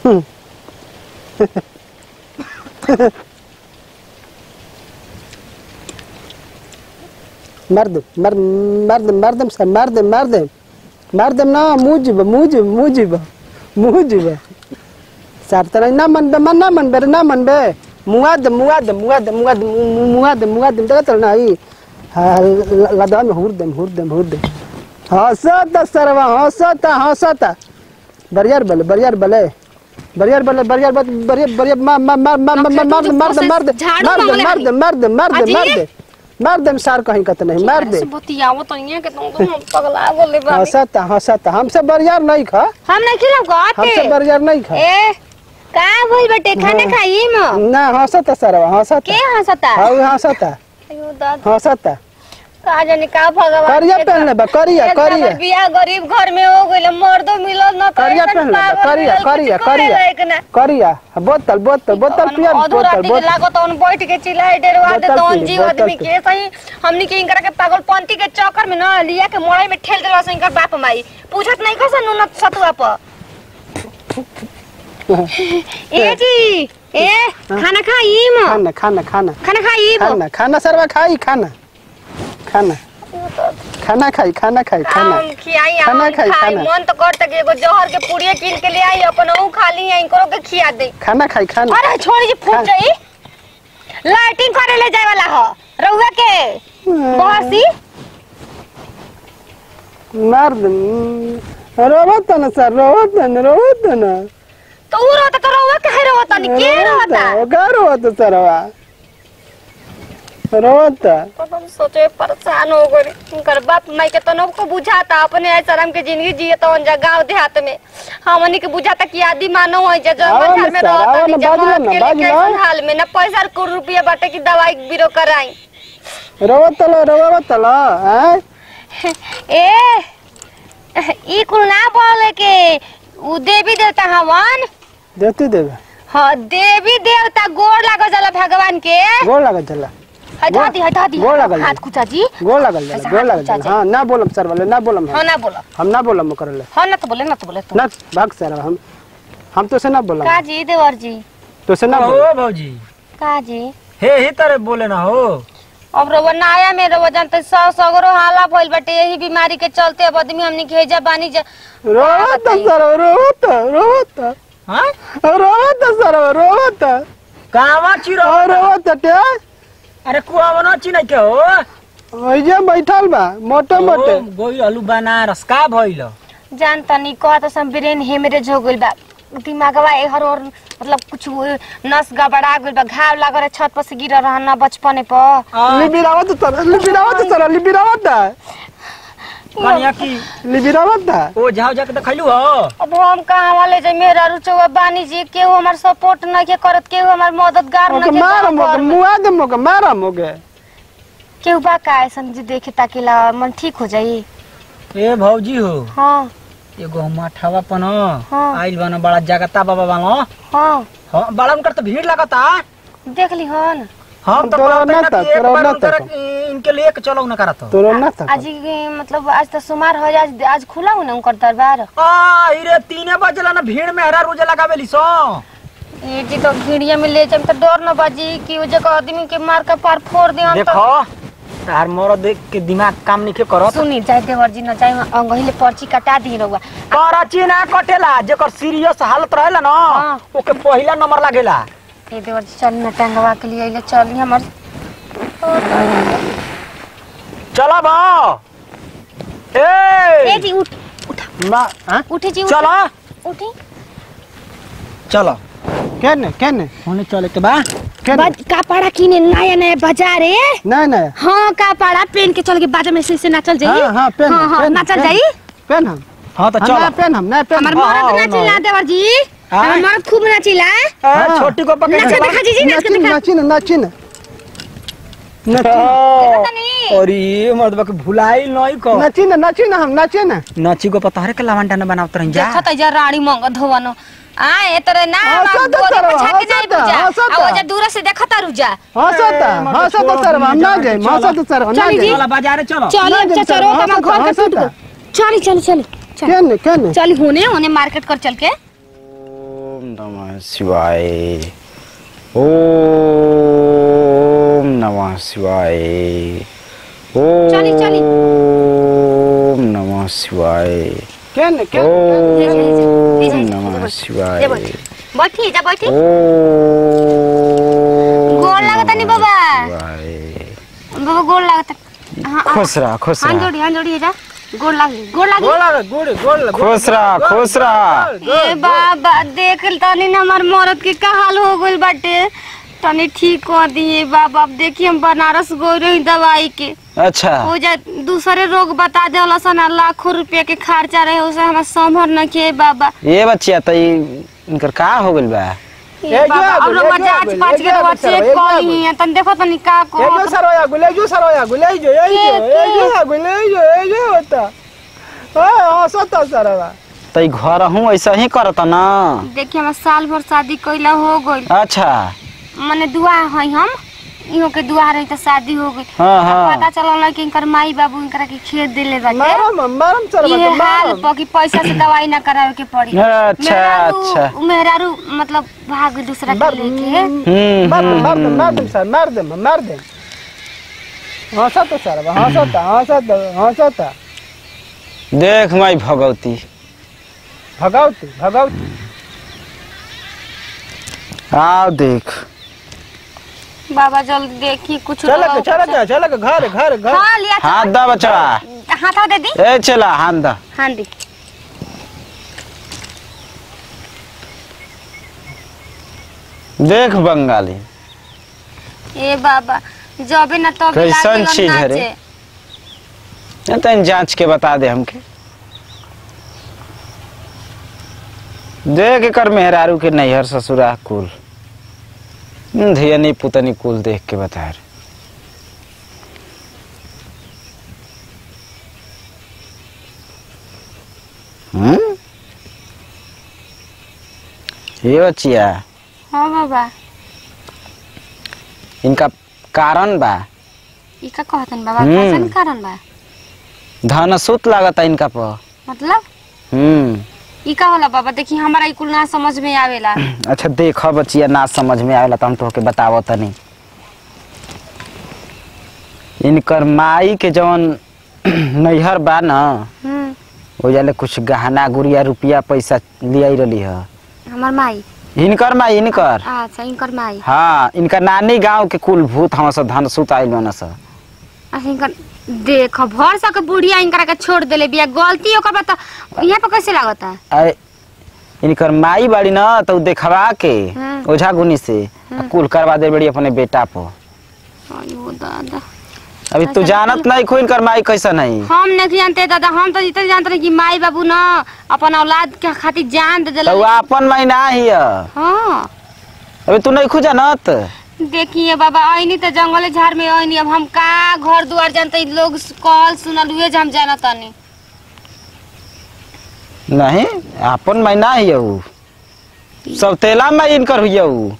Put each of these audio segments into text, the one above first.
मार दे मार मार दे मार दे सर मार दे मार दे मार दे ना मुँह जीब मुँह जीब मुँह जीब मुँह जीब सर तेरा ना मन बे मन ना मन बे रे ना मन बे मुआ दे मुआ दे मुआ दे मुआ दे मुआ दे मुआ दे देखा चल ना ही हाँ लदा में हुर दे हुर दे हुर दे हंसता सरवा हंसता हंसता बरियार बले बरियार बले बरियार बले बरियार बत बरियार बरियार मार मार मार मार मार मार मार दे मार दे झाड़ू मार दे मांगले मार दे मार दे मार दे मार अजी? दे मार दे सार कहीं कत नहीं मार दे से बतियावो तो नहीं है कि तुम तुम पगला बोले बाबी हंसता हंसता हमसे बरियार नहीं खा हम नहीं खिलाओ हमसे गाते बरियार नहीं खा ए का भइल बेटे खाना खाई म ना हंसता सरवा हंसता के हंसता हाँ हंसता अयो दादा हंसता का जाने का भगवान करिया के पहनले बा करिया एक करिया नंबर बियाह गरीब घर में हो गइल मर्दो मिलल न करिया पहनले बा करिया करिया करिया करिया बोतल बोतल बोतल पिया बोतल बोतल लागत उन बैठ के चिल्लाए डेरवा दे बोतल तौन पी, जीव बोतल आदमी पी। के सही हमनी के इनकरा के पागलपंती के चक्कर में न लिया के मोड़ाई में ठेल देलवा से इनकर बाप माई पूछत नहीं कसन नुन सतुआ पर ए जी ए खाना खाई म खाना खाना खाना खाना खाई म खाना खाना सरवा खाई खाना खाना खाना खाई खाना खाई खाना आम खियाई खाना आम खाई, खाई खाना। मन तो करता कि एगो जहर के पुड़िया कीन के ले आई अपन ऊ खा ली इनको के खिया दे खाना खाई खाना अरे छोड़ी जी फूट खा- जाई लाइटिंग करे ले जाए वाला हो रउआ के बहसी मार दे रोवत न सर रोवत न रोवत न तो ऊ रहता तो रउआ कहे रहता नहीं के रहता का रोवत सरवा रोवत तो हम सोचे परेशान हो गए उनकर बाप माई के तो को बुझाता अपने ऐसा हम के जिंदगी जिए तो उन गांव देहात में हमनी के बुझाता कि आदि मानव है जे आओ जंगल न घर में सर, रहता आओ नहीं न, बाजू जमात न, के बाजू लिए न। कैसन हाल में न पैसा को रुपया बाटे की दवाई बीरो कराई रोवत ल रोवत ल हैं ए ई कुल ना बोले के उ देवी देवता हवन देती देवे हाँ देवी देवता गोड़ लागल जाला भगवान के गोड़ लागल चला हटा दी हटा दी गोड़ लागल हाथ जाला। कुचा जी गोड़ लागल ऐसा चला गोड़ हाथ लागल ऊंचा चला हाँ ना बोलम सर वाले ना बोलम हाँ हम ना बोलो हम ना बोलम कर ले हाँ ना तो बोले ना तो बोले तो ना भाग सर हम हम तो से ना बोलम का जी देवर जी तो से ना बोलम हो भौजी का जी हे ही तरह बोले ना हो अब रोवा नाया में रोवा जानते सौ सगरो हाला भइल बाटे यही बीमारी के चलते अब आदमी हमनी के हेजा बानी जा रोवत सर रोवत रोवत हाँ रोवत सर रोवत कावा चिरो और रोवत टे अरे कुआ ना चिनै के हो ओइजे बैठल बा मोटे मोटे गोई आलू बनारस का भइल जान तनी कहत सम ब्रेन हेमरेज हो गइल बा दिमागवा एहर और मतलब कुछ वो नस गबड़ा गइल बा घाव लागल छत पर से गिर रहना बचपने पर लिबिरावत सर लिबिरावत सर लिबिरावत कनिया की लिबिरावत ओ जाओ जाके देखैलू हो अब हम कहाँ वाले जे मेरा रुचवा बानी जी केहू हमार सपोर्ट नहीं के करत केहू हमार मददगार ओके नहीं के मार गाँव मोके घर में। मुआ दे मोके मारा मोके केहू बा का ऐसन जी देखे ताकिला मन ठीक हो जाई ए भौजी हो हाँ एगो हम अठावा पन हाँ। आइल बन बड़ा जगता बाबा बालो हाँ हाँ बड़ा उनकर तो भीड़ लगता देख ली हन हम तो तोरा कहते ना ना था, कि एक तोरा बार ना उनकर था। इनके लिए के चलो ना करत तोरो ना था आज ही मतलब आज तो सुमार हो आज आज खुला हूँ ना उनकर दरबार आ इरे तीने बजला ना भीड़ में हरा रोजे लगावेली सो ये जी तो भिड़िया में ले जाए तो डर न बाजी कि वो जगह आदमी के मार का पार फोड़ दे हम तो देखो तार मोर देख के दिमाग काम नहीं के करत सुनी जाए देवर जी न जाए अंगही ले पर्ची कटा दी रहुआ कराची ना कटेला जेकर सीरियस हालत रहेला ना हाँ। ओके पहिला नंबर लागेला ये देवर जी चल न टंगवा के लिए अइले चल हमर चला बा ए ए जी उठ मा हां उठी जी उठ चला उठी चलो केने केने होने चले के बा केने बज कपड़ा किने नया नया बाजार है नहीं नहीं हाँ कपड़ा पहन के चल के बाजार में से से नाचल जाई हाँ हाँ पेन हाँ हाँ पेन, नाचल पेन, जाई पेन हम हाँ तो हाँ, चलो ना पेन हम ना पेन हमार हम। हाँ, मर्द हाँ, नाचिला हाँ। देवर जी हाँ। हमार मर्द खूब नाचिला ए, छोटी को पकड़ नाच के के दिखा जी जी नाच के नाचिन दिखा नाचिन नाचिन नाचिन हाँ। तनी। अरे मर्द के भुलाई नहीं को नाचिन नाचिन हम नाचिन नाची को पता है के लवंडा न बनावत रही जा देखत जा रानी मंग धोवनो आ ए तोरे ना हाँ, हम सत गोरी तरह, पर छाके हाँ, जाई सत, बुझा हाँ, सत। आ वो जा दूर से देखत रुजा हंसता हंसता सर हम ना जाए हंसता सर हम ना चली जी। जाए चला बाजारे चलो चल ना अच्छा जब चलो हाँ, तमा सत, घर हाँ, के टूट सत। गो चली चली चली चल केने केने चली होने होने मार्केट कर चल के ओम नमः शिवाय ओम नमः शिवाय ओम चली, चली। नमः शिवाय केन केन ओम नमः शिवाय बैठी जा बैठी ओम गोर लागत नहीं बाबा। शिवाय। बाबा गोड़ लागत हाँ हाँ, खुश रह खुश हाथ रह जोड़ी हाथ जोड़ी जा गोड़ लाग गोड़ लाग गोड़ लगा गोड़ गोड़ लगा खुश रह खुश रह ए बाबा देख तनी ना हमार मरद के का हाल हो गइल बाटे तनी ठीक कर दिए बाबा अब देखिए हम बनारस गई रही दवाई के अच्छा हो जा दूसरे रोग बता दे सन लाखों रुपया के खर्चा रहे उसे हमारा संभर न के बाबा ये बच्चिया त ई- इनकर का हो गइल बा ए एक बाबा जागो, अब लोग एक जांच जागो, पाँच एक के जागो, दवा सर, चेक एक कर जागो। ली तन देखो तनी का एक को जो सरोया गुले जो सरोया गुले जो ए जो ए जो गुले जो ए जो होता हां हंसता सरवा त ई घर हूँ ऐसा ही करत न देखिए हमारा साल भर शादी कइला हो गइल अच्छा माने दुआ है हम इहो के दुआ रही तो शादी हो गई हाँ, हाँ। पता चलल कि इनकर माई बाबू इनकरा के खेत दिले बाटे मारम मारम सरवा ये हाल मारम प कि पैसा से दवाई ना करावे के पड़ी अच्छा, मेहरारू- अच्छा। मेहरारू मतलब भाग गई दूसरा के मार लेके हम्म मार हम्म, मार हम्म। मार दे सर मार दे मार दे हंसता सरवा हंसता हंसता हंसता देख माई भगवती भगावती भगावती आओ देख बाबा जल्दी देखी कुछ चल के चल के चल के घर घर घर हाँ लिया हाथ दा बचवा हाथ दे दी ए चला हाथ दा हाँ दी देख बंगाली ए बाबा जबे ना तब कैसन चीज है रे? ये तन जांच के बता दे हमके देख कर मेहरारू के नैहर ससुरा कुल धियनी पुतनी कुल देख के बता रे हम्म ये बच्चिया हाँ बाबा इनका कारण बा ई का कहतन बाबा हम्म। कैसन कारण बा धनसुत लागता इनका पर मतलब हम्म ई का होला बाबा देखी हमारा ई कुल ना समझ में आवेला अच्छा देख बचिया ना समझ में आवेला तो हम तोहके बतावो तनी इनकर माई के जवन नैहर बा न हम्म ओ जाले कुछ गहना गुड़िया रुपया पैसा लियाई रही ह हमार माई इनकर माई इनकर अच्छा इनकर माई हाँ इनकर नानी गांव के कुल भूत हम सब धन सुत आइल बन स अच्छा इनकर देख भर सके बुढ़िया इनकरा के छोड़ देले बिया गलती ओकर बता यहाँ पे कैसे लागता अरे इनकर माई बाड़ी न तो उ देखवा के हाँ। ओझा गुनी से आ कुल करवा दे बड़ी अपने बेटा पर अयो दादा अभी तू अच्छा, जानत नहीं खो इनकर माई कैसन है हम नहीं जानते दादा हम तो इतना जानते रहे कि माई बाबू ना अपन औलाद के खातिर जान दे तो देले वो अपन माई ना ही है हाँ अभी तू नहीं खुजा जानत देखिए बाबा आईनी तो जंगल झाड़ में आईनी अब हम का घर दुआर जानते इ लोग कहल सुनल हुए जे हम जाना तानी नहीं अपन माई ना ही है उ सब तेला माई इनकर हुई है उ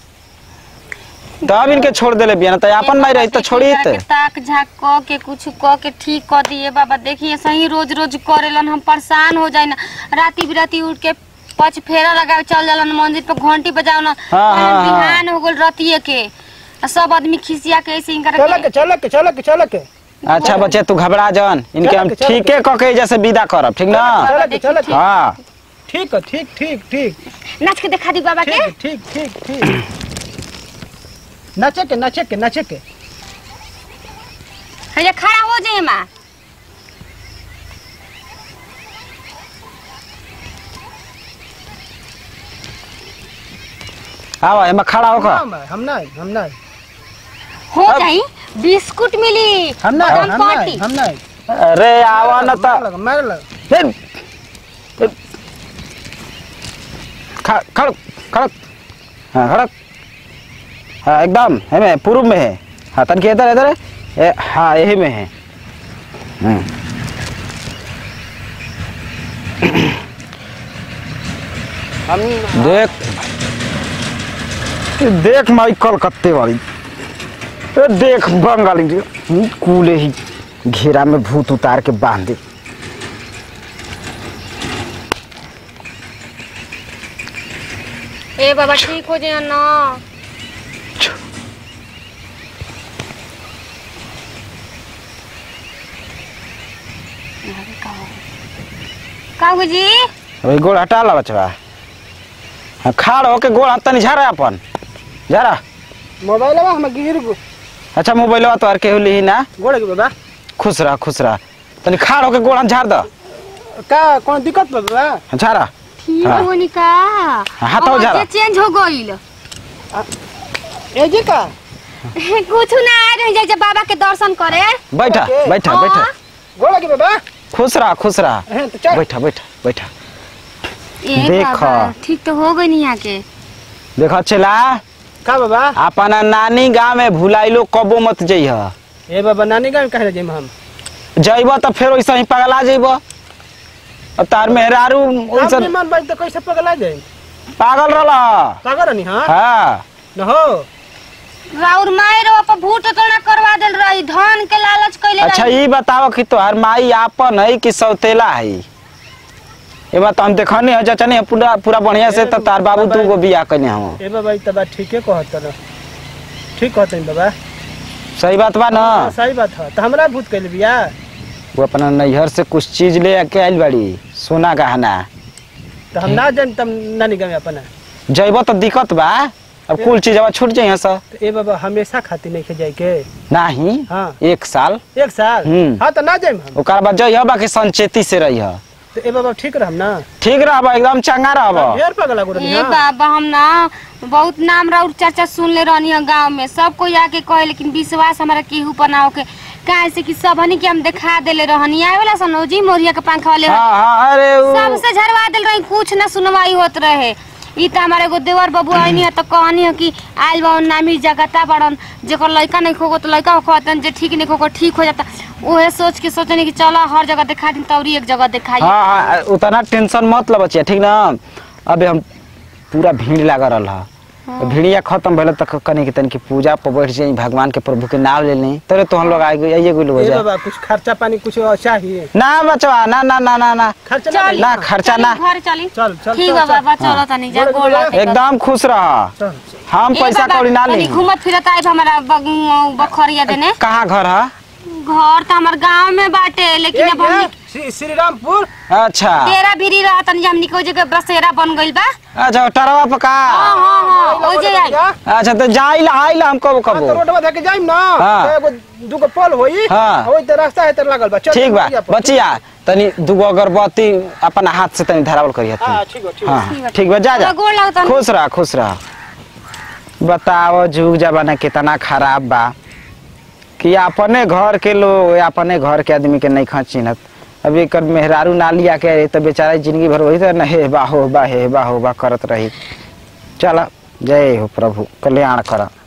तब इनके छोड़ देले बिया ना तो अपन माई रही तो छोड़ी के ताक झाक क के कुछ क के ठीक कर दिए बाबा देखिए सही रोज रोज करेलन हम परेशान हो जाए ना राती बिराती उठ के पच फेरा लगा चल जालन मंदिर पे घंटी बजाओ ना हाँ, हाँ, हाँ। बिहान हो गल रतिये के आ सब आदमी खिसिया के ऐसे इनकर चल के चल के चल के चल के अच्छा बच्चे तू घबरा जन इनके हम चल के, चल ठीके क के जैसे विदा करब ठीक ना चल के चल के हाँ ठीक है ठीक ठीक ठीक नाच के दिखा दी बाबा के ठीक ठीक ठीक ठीक नचे के नचे के नचे के हजे खड़ा हो जाए माँ आवा एमा खड़ा होकर हम हम नहीं हम नहीं हो जाई बिस्कुट मिली हम नहीं बादाम हम नहीं पार्टी हम नहीं अरे आवा न मार त लगा मार लगा फिर फिर- ख- खड़ खड़ हाँ खड़ हाँ एकदम है में पूर्व में है हाँ तन के इधर इधर है ए, हाँ यही में है हम्म। हम देख ये देख माई कलकत्ते वाली ए, देख बंगाली जी, कूले ही घेरा में भूत उतार के बांध दे ए बाबा ठीक हो जाए ना का जी अभी गोड़ हटा ला बचवा हाँ, खाड़ होके गोड़ हाथ तनी झारा अपन झारा मोबाइल बा हम गिर गो अच्छा मोबाइल तो आर केहू ली ना गोड़ के बाबा खुश रह खुश रह तनी खाड़ होके गोड़ हाथ झाड़ द का कौन दिक्कत बा बाबा झारा ठीक हाँ। होनी का हाथ हो जा रहा। चेंज हो गईल ए जी का कुछ ना आ रही जाए जब बाबा के दर्शन करे बैठा ओके। बैठा हाँ। बैठा गोड़ के बाबा खुश रह खुश रह हैं तो चल बैठा बैठा बैठा ए देख। बाबा ठीक तो हो गई नहीं यहाँ के देखो चला का बाबा अपना नानी गाँव में भुलाइलो कबो मत जइह ए बाबा नानी गाँव कहे जाइम हम जइब तो फिर वैसे ही पगला जइब अब तार मेहरारू आप वैसन निमन बाई तो कैसे पगला जाए पागल रहला पागल नहीं हाँ हाँ न हो राउर माई रो पर भूत तोड़ा करवा देल रही धन के लालच कैले अच्छा रही ये बताओ कि तोहर माई आपन है कि सौतेला है ये बात हम देखनी है जचनी है पूरा पूरा बढ़िया से तो तार बाबू तू को बियाह कने हम ए बाबा ई तो बात ठीके कहत न ठीक कहत बाबा सही बात बा ना हाँ, सही बात है तो हमरा भूत कैले बिया वो अपना नैहर से कुछ चीज ले के आइल बाड़ी सोना गहना तो हम ना जान तब नानी गाँव अपना जइब तो दिक्कत बा अब कुल चीज अब छूट जाइए सब तो ए बाबा हमेशा खातिर नहीं जाए के नहीं हाँ एक साल एक साल हम्म। हाँ तो ना जाए हम ओकर बाद जइह बाकी संचेती से रहिह तो ए बाबा ठीक रहम ना ठीक रहब एकदम चंगा रहब ढेर पगला गुरु ए बाबा हम ना बहुत नाम राउर चर्चा सुन ले रहनी है गाँव में सब कोई आके कहे लेकिन विश्वास हमारा केहू पर ना होके काहे से कि सबनी के हम दिखा देले रहनी आए वाला सनोजी मोरिया के पंखा वाले हाँ हाँ अरे उ- सबसे झरवा दिल रही कुछ ना सुनवाई होत रहे ई त हमारे एगो देवर बाबू आइनी है तो कहनी है कि आइल बा नामी जगता बड़न जेकर लड़का नहीं खोगो तो लड़का कहतन जे ठीक नहीं खोगो ठीक हो जाता उहे सोच के सोचनी कि चलो हर जगह दिखा दिन तौरी एक जगह दिखाई हाँ हाँ उतना टेंशन मत लो बचिया ठीक ना अबे हम पूरा भीड़ लगा रहा भीड़िया खत्म भले तक कनी के तनी की पूजा पर बैठ जाई भगवान के प्रभु के नाम ले ली तोरे तो हम लोग आए गए आइए गुल हो ए जाए बाबा कुछ खर्चा पानी कुछ और चाहिए ना बचवा ना ना ना ना ना खर्चा ना चल ना खर्चा ना घर चली चल चल ठीक चल, है चल। बाबा चलो तनी जा बोल गोड़ दिया। लागते एकदम खुश रह चल हम ए पैसा बाबा, कौड़ी ना तनी ली घूमत फिरत आइब हमारा बग- बखरिया देने कहाँ घर है घर तो हमार गांव में बाटे लेकिन एक अब हम ये श्री श्री रामपुर अच्छा तेरा भीरी रहा तनी हमनी को जगह बसेरा बन गइल बा अच्छा टरवा पका हाँ हाँ हाँ ओ जे आई अच्छा तो जाइला आइला हम कब हाँ, तो कब रोडवा धके जाइम ना हाँ। तो एगो दूगो पोल होई हाँ। होई तो रास्ता है तो लागल बा चल ठीक बा बढ़िया पर। बचिया तनी दूगो अगरबत्ती अपना हाथ से तनी धरावल करिए तू हाँ ठीक हो ठीक हो। हाँ ठीक बा जा जा गोड़ लागत खुश रह खुश रह बताओ जुग जमाना कितना खराब बा कि अपने घर के लोग अपने घर के आदमी के नहीं खचिनत अब एकर मेहरारू ना लिया के रही तो बेचारा जिंदगी भर वही तो हे बा हो बा हे बा हो बा करत रही चल जय हो प्रभु कल्याण कर